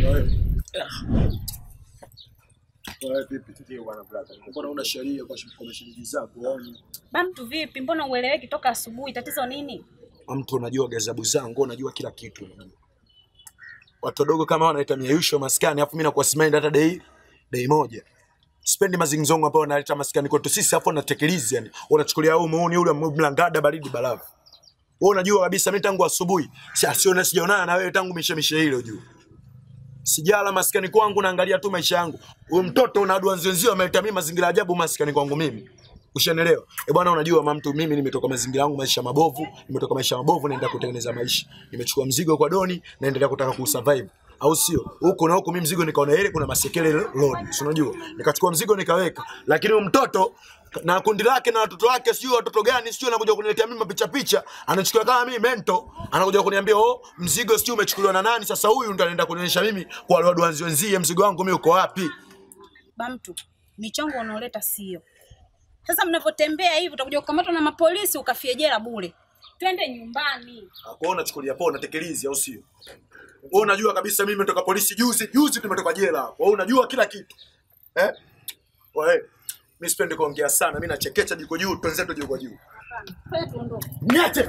Wewe vipi? Mbona una sheria kwa kwa shilingi zako? Yaani Bamtu vipi? Mbona ueleweki toka asubuhi? Tatizo nini? mtu unajua gazabu zangu, unajua kila kitu. unajua. Watu wadogo kama wanaita miayusho maskani, afu mimi nakuwa simendi hata dei dei moja. Sipendi mazingzongo ambao wanaleta maskani kwetu sisi, afu wanatekeliza yani. Unachukulia huu muuni ule mlangada baridi barafu. Wewe unajua kabisa mimi tangu asubuhi si- siona sijaonana na wewe tangu mishemishe ile ujue. Sijala maskani kwangu naangalia tu maisha yangu. Huyu mtoto una adua wenzio ameleta mimi mazingira ajabu maskani kwangu mimi. Ushanelewa? Eh bwana, unajua mama mtu, mimi nimetoka mazingira yangu maisha mabovu, nimetoka maisha mabovu naenda kutengeneza maisha. Nimechukua mzigo kwa Doni naendelea kutaka kusurvive. Au sio? Huku na huku mimi mzigo nikaona ile kuna masekele load. Si unajua? Nikachukua mzigo nikaweka. Lakini huyu mtoto na kundi lake na watoto wake sio watoto gani sio anakuja kuniletea mimi mapicha picha anachukua kama mimi mento anakuja kuniambia oh mzigo sio umechukuliwa na nani sasa huyu ndo anaenda kunionyesha mimi kwa wale waduanzi wenzie mzigo wangu mimi uko wapi Bamtu, michongo unaoleta sio. Sasa mnavyotembea hivi utakuja kukamatwa na mapolisi ukafie jela bure. Twende nyumbani. Kwa unachukulia poa unatekelezi au sio? Wewe unajua kabisa mimi nimetoka polisi juzi, juzi tumetoka jela. Wewe unajua kila kitu. Eh? Wewe mimi sipendi kuongea sana, mimi nachekecha jiko juu, twenzetu jiko juu. Twende tuondoke. Niache.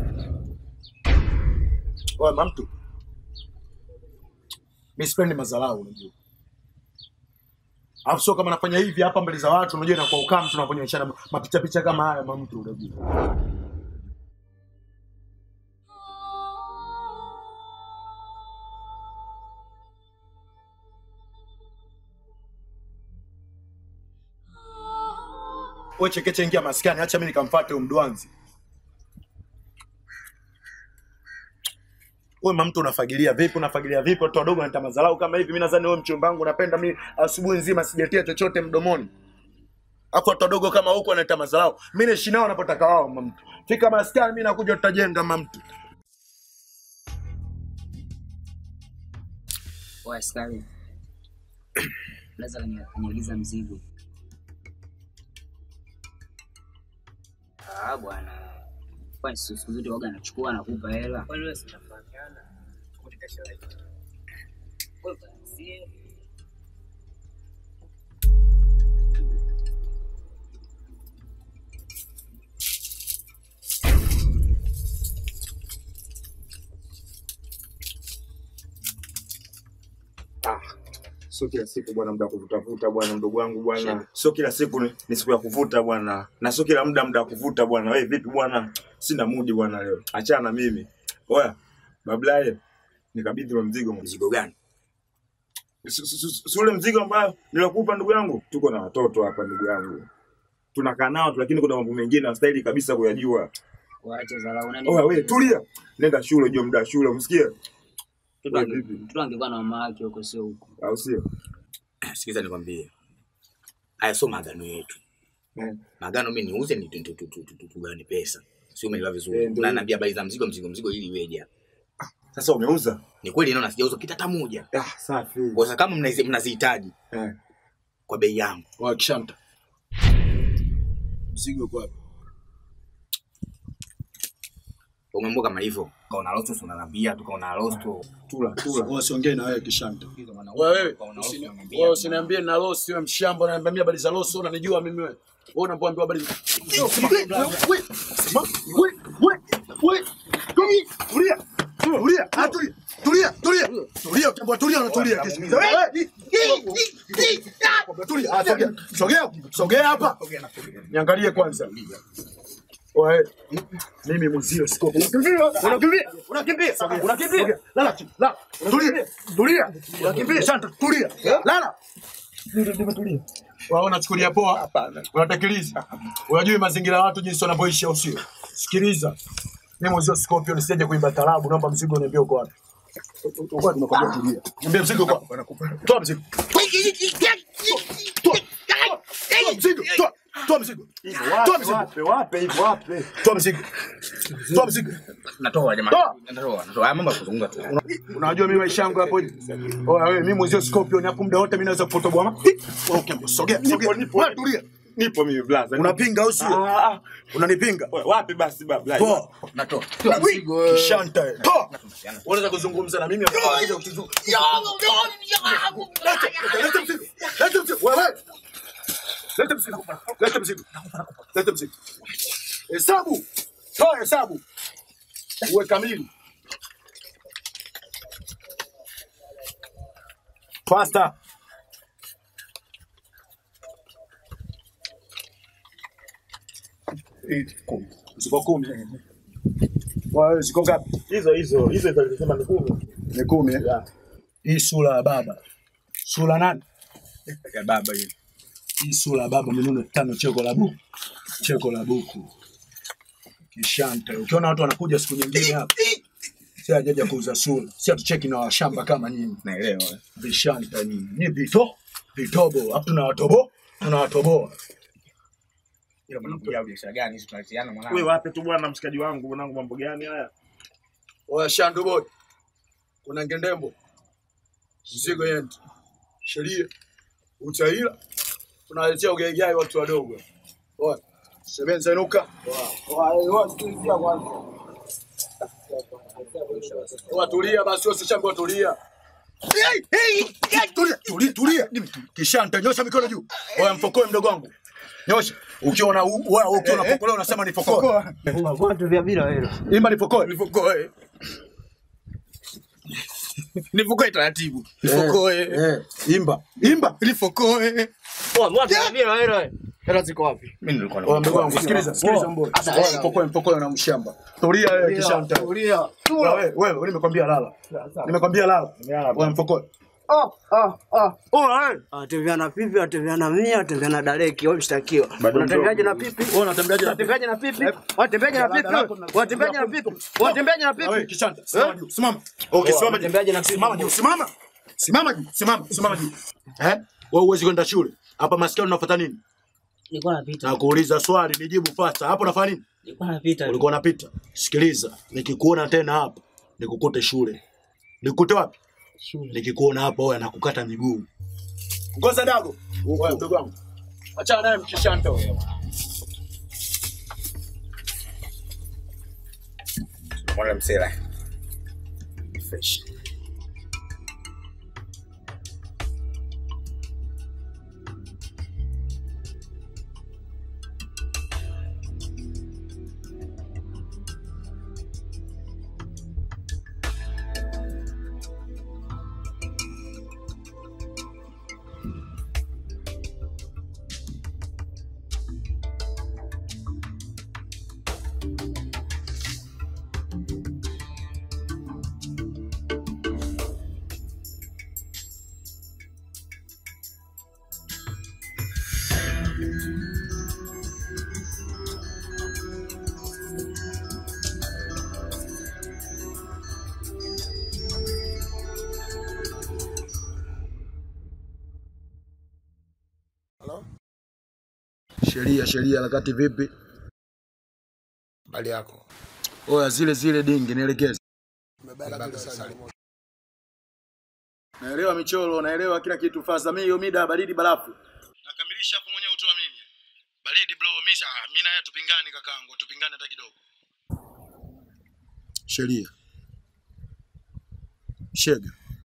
Wewe mamtu. Mimi sipendi madharau unajua. Alafu sio kama nafanya hivi hapa mbele za watu, unajua inakuwa ukame tunaponyeshana mapicha picha kama haya mamtu unajua. Wewe chekeche ingia maskani, acha mimi nikamfuate huyo mdwanzi. Wewe mama mtu unafagilia vipi? Unafagilia vipi? Watu wadogo wanata madharau kama hivi. Mimi nadhani wewe mchumba wangu unapenda mimi asubuhi nzima sijatia chochote mdomoni. Hapo watu wadogo kama huko wanaleta madharau. Mimi naishi nao wanapotaka wao mama mtu. Fika maskani mimi nakuja tutajenga mama mtu. Oya askari, naweza kuniagiza mzigo? Ah bwana, kwani siku siku zote waga anachukua anakupa hela? Kwani wewe sinafahamiana? Wewe basi, Ah, sio kila siku bwana, muda wa kuvutavuta bwana, mdogo wangu bwana, sio kila siku ni, ni siku ya kuvuta bwana, na sio kila muda muda wa kuvuta bwana. Wewe vipi bwana? Sina mudi bwana leo, achana na mimi. Oya bablaye, nikabidhi wa mzigo. Mzigo gani? Si- si- si- si ule mzigo ambao nilokupa ndugu yangu. Tuko na watoto hapa ndugu yangu, tunakaa nao tu, lakini kuna mambo mengine hastahili kabisa kuyajua. waache dharau nani? Oya wewe tulia, nenda shule, jua muda wa shule, umsikie Mtoto ange- mtoto angekuwa na mama yake huko, sio huko. au sio? Sikiza nikwambie, haya sio maagano yetu. Eh. Maagano mimi niuze ni tu- tu- tu- tu- tu- tu- tugane pesa, sio? Umeelewa Eh, vizuri? ndio. Na naambia habari za mzigo, mzigo, mzigo ili iweje? Sasa umeuza? Ni kweli naona sijauza kita hata moja. Ah, safi. Kwa sababu kama mnazi- mnazihitaji Eh. kwa bei yangu, Wa kishanta. Mzigo kwa wapi? umeamua kama hivyo, kaona rosto, si unaniambia tukaona rosto. Tula, tula. Wewe siongee na wewe kishanta. Wewe wewe usini- wewe usiniambie na losi wewe mshamba unaniambia mimi habari za losi unanijua mimi wewe. Wewe unapoambiwa habari za Wewe, simama. Wewe, wewe, wewe. Tulia, tulia. Tulia, ah, tulia. Tulia, tulia. Tulia, ukiambiwa tulia unatulia kesho. Wewe, Tulia, ah, sogea. Sogea, sogea hapa. Niangalie kwanza. Wewe, mimi mzio siko. Unakimbia, unakimbia, unakimbia, unakimbia. Lala chini, lala. Tulia, tulia. Unakimbia, shanta, tulia. Lala. Tulia. Wao unachukulia poa? Hapana. Unatekeleza. Unajui mazingira ya watu jinsi wanavyoishi au sio? Sikiliza. Mimi mzio Scorpion nisije kuimba tarabu, naomba mzigo niambie uko wapi. Uko wapi nakwambia tulia. Niambie mzigo uko wapi? Toa mzigo. Toa. Toa mzigo. Toa. Toa mzigo. Toa mzigo. Wape, wape hivyo, wape. Toa mzigo. Toa mzigo. Natoa jamani, Toa. natoa, natoa. Haya mambo ya kuzungumza tu. Unajua mimi maisha yangu hapo. Oya wewe mimi mwezio Scorpion hapo muda wote mimi naweza kupotoboa. ama- Wewe ukiambo sogea, sogea. Wewe tulia. Nipo mimi blaza. Unapinga au sio? Ah, ah. Unanipinga? Wewe, Wapi basi baba? Poa. Natoa. Toa mzigo wewe. Kishanta. eh. Toa. Unaweza kuzungumza na mimi hapo kuja kutuzu. Leta, leta mzigo. Leta mzigo. Wewe. Leta mzigo. Leta mzigo. Leta mzigo. Hesabu. Toa hesabu. Uwe kamili. Faster. Eh, kumi. Ziko kumi. Wewe ziko ngapi? Hizo hizo hizo hizo alisema ni kumi. Ni kumi. eh? Hii sura ya baba. Sura nani? Ya baba hiyo. Hii sura ya baba minuno tano cheko la buku. Cheko la buku. Kishanta. Ukiona watu wanakuja siku nyingine hapa. Si hajaja kuuza sura. Si atucheki na washamba kama nyinyi. Naelewa. Vishanta nyinyi. Ni vito. Vitobo. Hapo tunawatobo. Tunawatoboa. Ila mnakuja biashara gani hizo tunaletiana mwanangu? Wewe wapi tu bwana mshikaji wangu, mwanangu mambo gani haya? Oya Shandu boy. Kuna ngendembo. Mzigo yetu. Sheria. Utaila. Tunaletea ugaigai watu wadogo. Oya. Sebenza inuka. Oya tulia basi wewe sichambo tulia. Tulia, tulia, tulia. Kishanta nyosha mikono juu. Oya mfokoe mdogo wangu. Nyosha. Ukiona u- wewe ukiona pokola unasema nifokoe. Watu vya bila hilo. Imba nifokoe. Nifokoe. Nifokoe taratibu. Nifokoe. Eh, imba. Imba. Nifokoe. Watu vya bila hilo. Hela ziko wapi? Mimi nilikuwa Oya mdogo wangu sikiliza, sikiliza mbona. Oya mpokoe mpokoe na mshamba. Tulia wewe kishanta. Tulia. Wewe wewe nimekwambia lala. Nimekwambia lala. Oya mpokoe. Ah, ah, ah. Atembea na pipi, atembea na mia, atembea na dareki, wewe mshtakiwa. Unatembeaje na pipi? Wewe unatembeaje na Unatembeaje na pipi? Watembeaje na pipi? Watembeaje na pipi? Watembeaje na wewe pipi? kishanta. Simama juu. Simama. Okay, simama juu. Unatembeaje na pipi? Simama juu. Simama. Simama juu. Simama. Simama juu. Eh? Wewe huwezi kwenda shule. Hapa maskani unafuata nini? Nilikuwa napita. Nakuuliza swali nijibu fasta. Hapo unafanya nini? Nilikuwa napita. Ulikuwa unapita. Sikiliza, nikikuona tena hapa, nikukute shule. Nikukute wapi? Shule. Nikikuona hapa wewe nakukata miguu. Ngoza dago. Wewe mdogo wangu. Achana naye mkishanta wewe. Mwana msela. Fresh. Sheria sheria harakati vipi? Bali yako. Oya zile zile dingi nielekeze. Naelewa michoro, naelewa kila kitu faza. Mimi hiyo mida ya baridi barafu. Nakamilisha hapo mwenyewe utuamini. Baridi bro, mimi ah, mimi na yeye tupingane kakaangu, tupingane hata kidogo. Sheria. Shega.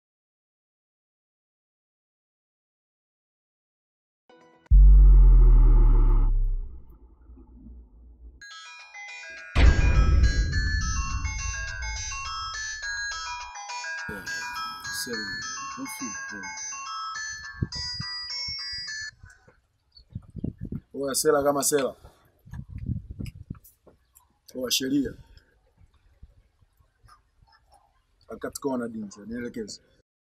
Oya sela kama sela. Oya sheria. Wakati kona dinja, nielekeze.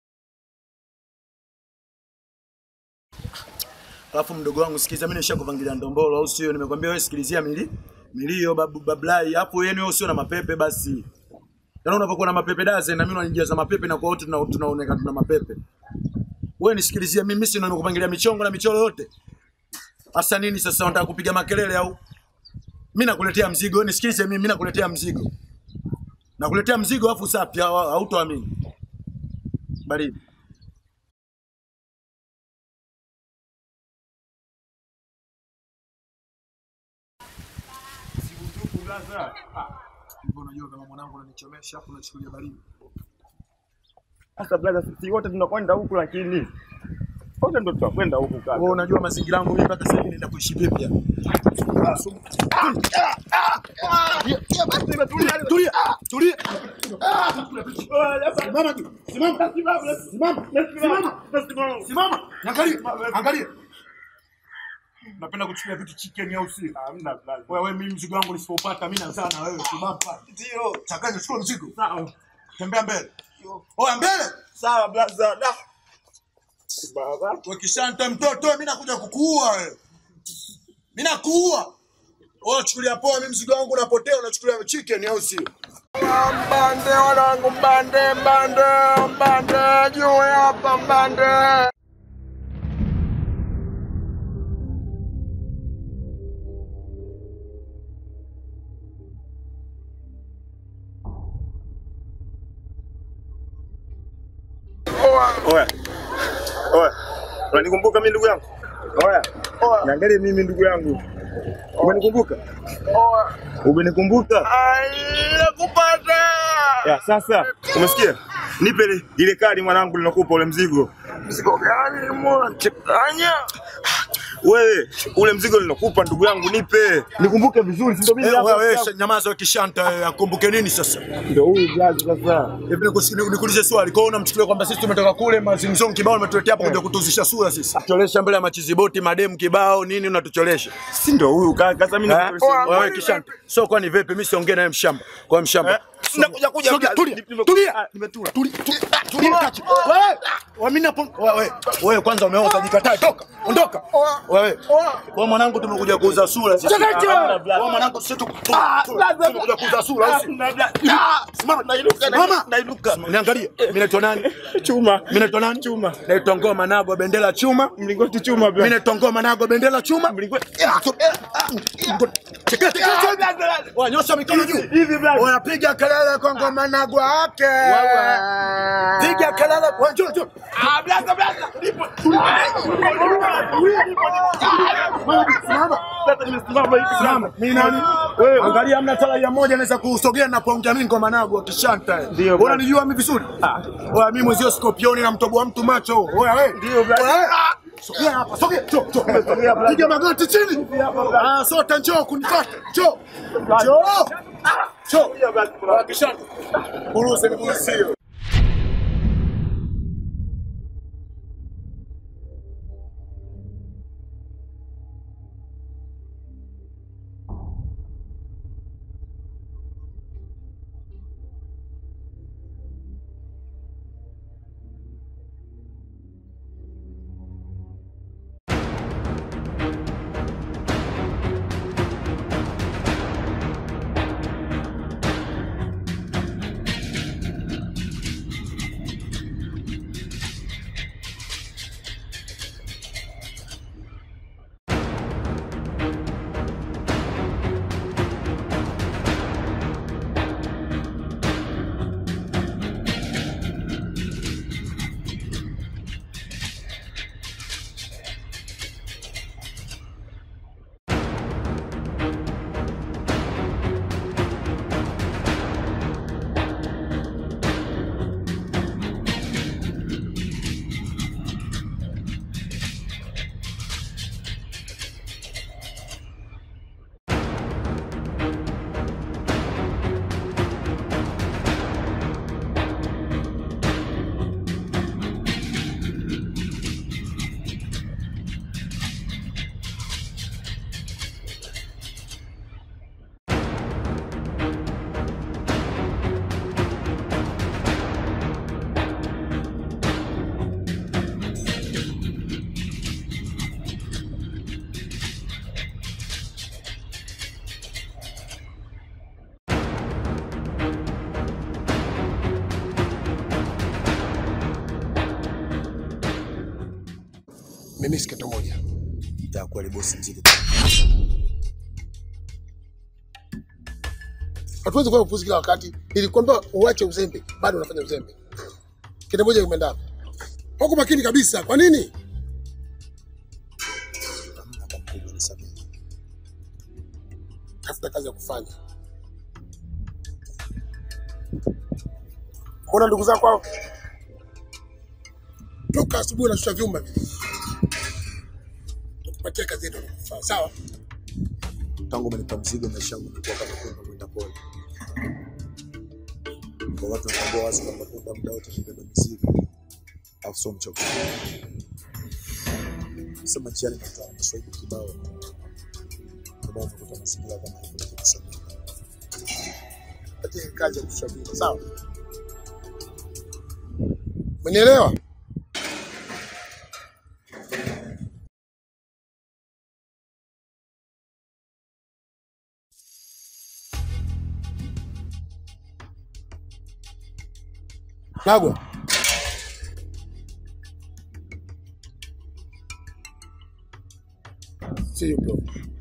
Alafu mdogo wangu sikiza, mimi nishakupangilia ndombolo au sio? Nimekwambia wewe sikilizia mili milio babu bablai. Hapo yenu wewe usio na mapepe basi. Yaani unapokuwa na mapepe daze na mimi unanijaza mapepe na kwa wote tuna- tunaonekana tuna mapepe. Wewe nisikilizia mimi, si ndio nimekupangilia michongo na michoro yote. Hasa nini sasa unataka kupiga makelele au? Mimi nakuletea mzigo, wewe nisikilize mimi, mimi nakuletea mzigo. Nakuletea mzigo afu sapi hautoamini. Baridi. blaza. Hivyo unajua kama mwanangu unanichomesha afu unachukulia baridi. Sasa blaza, sisi wote tunakwenda huku lakini wote ndo tutakwenda huku kaka. Wewe unajua mazingira yangu mimi mpaka sasa hivi naenda kuishi vipi hapa? Tulia, tulia. Simama tu. Simama. Simama. Simama. Simama. Angalia. Angalia. Napenda kuchukulia vitu chicken au si? Hamna blaza. Wewe mimi mzigo wangu nisipopata mimi nazaa na wewe. Simama. Ndio. Changanya chukua mzigo. Sawa. Tembea mbele. Oya mbele. Sawa blaza. Da. Baba. Wakishanta mtoto mimi nakuja kukuua wewe. Mimi nakuua. Wewe chukulia poa mimi mzigo wangu unapotea unachukulia chicken au sio? Mbande wanangu, mbande, mbande, mbande, juu hapa mbande. Oya. Oya. Unanikumbuka mimi ndugu yangu? Oya. Oya. Niangalie mimi ndugu yangu. Umenikumbuka? Oa, Umenikumbuka? ai, nakupata. Ya, sasa umesikia? Nipe ile- ile kadi mwanangu linakupa ule mzigo. Mzigo gani mwanachanganya? Wewe ule mzigo linakupa ndugu yangu nipe. Nikumbuke vizuri, si ndio mimi Eh, hapa? wewe wewe, nyamaza wakishanta wewe akumbuke nini sasa? Ndio huyu blaza sasa. Hivi nikusi- niku- nikuulize swali. Kwa hiyo unamchukulia kwamba sisi tumetoka kule mazingzong kibao umetuletea hapa kuja kutuzisha sura sisi. Tucholesha mbele ya machiziboti mademu kibao nini unatucholesha? Si ndio huyu kaka sasa mimi Eh? nakuuliza. Wewe kishanta. So kwani vipi mimi siongee naye mshamba. Kwa mshamba. Nakuja kuja Sogea, tulia, Nime- tulia. Ah, nimetua. Tuli- tuli- ah, tulia kachi. Wewe, wewe mimi napo wewe wewe kwanza umeoza jikatae toka. Ondoka. Wewe. Wewe mwanangu tumekuja kuuza sura sisi. Wewe mwanangu sisi tu- tu- tu- tumekuja kuuza sura au si? Simama. Simama. Nainuka. Niangalie. Mimi naitwa nani? Chuma. Mimi naitwa nani? Chuma. Naitwa Ngoma Nago bendera chuma. Mlingoti chuma Mimi bla. naitwa Ngoma Nago bendera chuma. Chekea, chekea, chekea. Wanyosha mikono juu. Hivi bla. Unapiga kelele kwa Ngoma Nago wake. Piga kelele kwa njoo njoo. Ah, blaza blaza. Nipo. Simama. Sasa nimesimama hivi Simama. Mimi nani? Wewe. Angalia hamna tala ya moja anaweza kusogea na kuongea mimi Ngoma Nago akishanta. Ndio, Wewe bwana. unanijua mimi vizuri? Wewe mimi mwezio Scorpion na mtoboa mtu macho. Wewe wewe. Ndio, bwana. Wewe, ah, Sogea hapa, sogea. Njoo, njoo. Piga magoti chini. Ah, sote njoo kunifuata. Njoo. Njoo. Njoo. Wakishanta. Buruze ni buruzi. Mimi si kitu moja. Itakuwa ni bosi mzito. Hatuwezi kuwa upuzi kila wakati. Nilikwambia uache uzembe, bado unafanya uzembe. Kitu moja kimeenda hapo. Huko makini kabisa. Kwa nini? Tafuta kazi ya kufanya. Mbona ndugu zako hao? Toka asubuhi unashusha vyuma vile. Tukupatie kazi yetu inakufaa. Sawa? tangu umenipa mzigo maisha yangu imekuwa kama kwenda kwenda pole. Kwa watu wanatambua wazi kwamba kwenda muda wote kubeba mizigo au sio mchogo. Sema njiani nakutana na swaibu kibao ambao umekuta mazingira kama hivyo lakini samehe. Patie kazi ya kushusha vyuma. Sawa? Umenielewa? Nagwa. See you bro.